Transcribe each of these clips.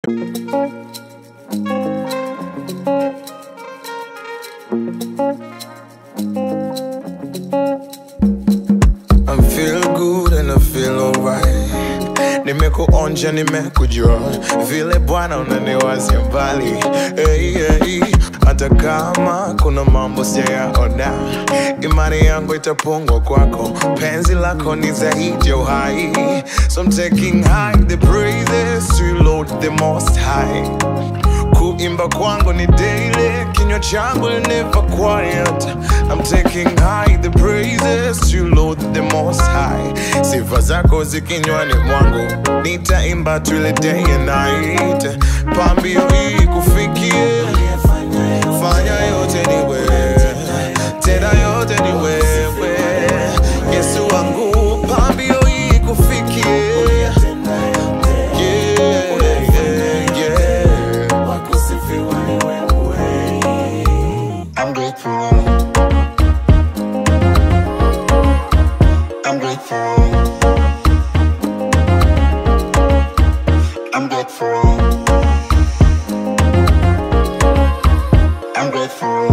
I feel good and I feel alright. Nimekuonja, nimekujua vile Bwana unaniwazia mbali hey, hey. Hata kama kuna mambo sijayaona, imani yangu itapungwa kwako. Penzi lako ni zaidi ya uhai, so I'm taking high the praises to you, Lord the most high kuimba kwangu ni daily kinywa changu ni never quiet I'm taking high the praises to you, Lord the most high sifa zako zikinywani mwangu nitaimba tule day and night pambio hii kufikie fanya yote ni wewe tena yote ni wewe Yesu wangu pambio hii kufikie yeah, yeah, yeah. I'm grateful. I'm grateful. I'm grateful. I'm grateful.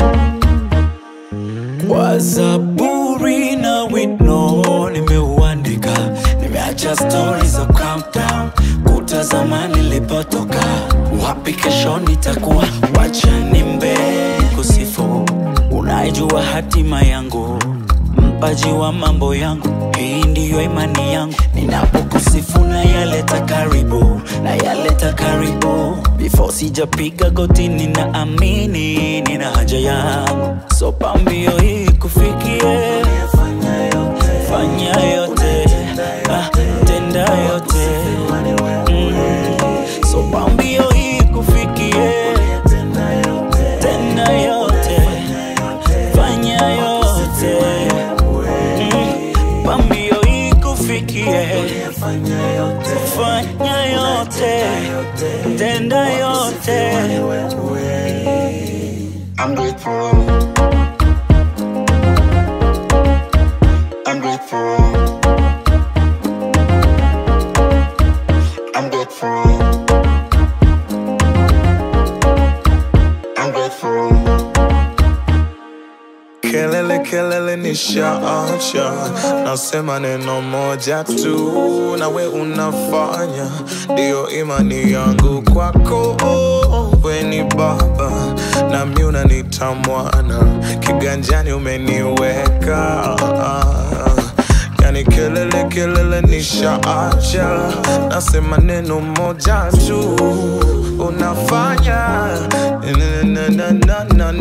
Kwa zaburi na wino nimeuandika, nimeacha stori za countdown, kutazama nilipotoka, wapi kesho nitakuwa, wacha nimbe kusifu, unaijua hatima yangu, mpaji wa mambo yangu, hii ndiyo imani yangu, ninapokusifu na yaleta karibu, na yaleta karibu, before sijapiga goti ninaamini nina haja yangu, so pambio hii kufikie, fanya yote, ah, tenda yote, mm. so pambio hii kufikie, tenda yote, fanya yote, mm. pambio hii kufikie, fanya yote, tenda yote. I'm grateful. I'm grateful. I'm grateful. I'm grateful. Kelele kelele nishaacha, nasema neno moja tu, nawe unafanya, ndiyo imani yangu kwako. We ni Baba nami unaniita mwana, kiganjani umeniweka Yani kelele kelele nishaacha, nasema neno moja tu, unafanya na, na, na, na, na,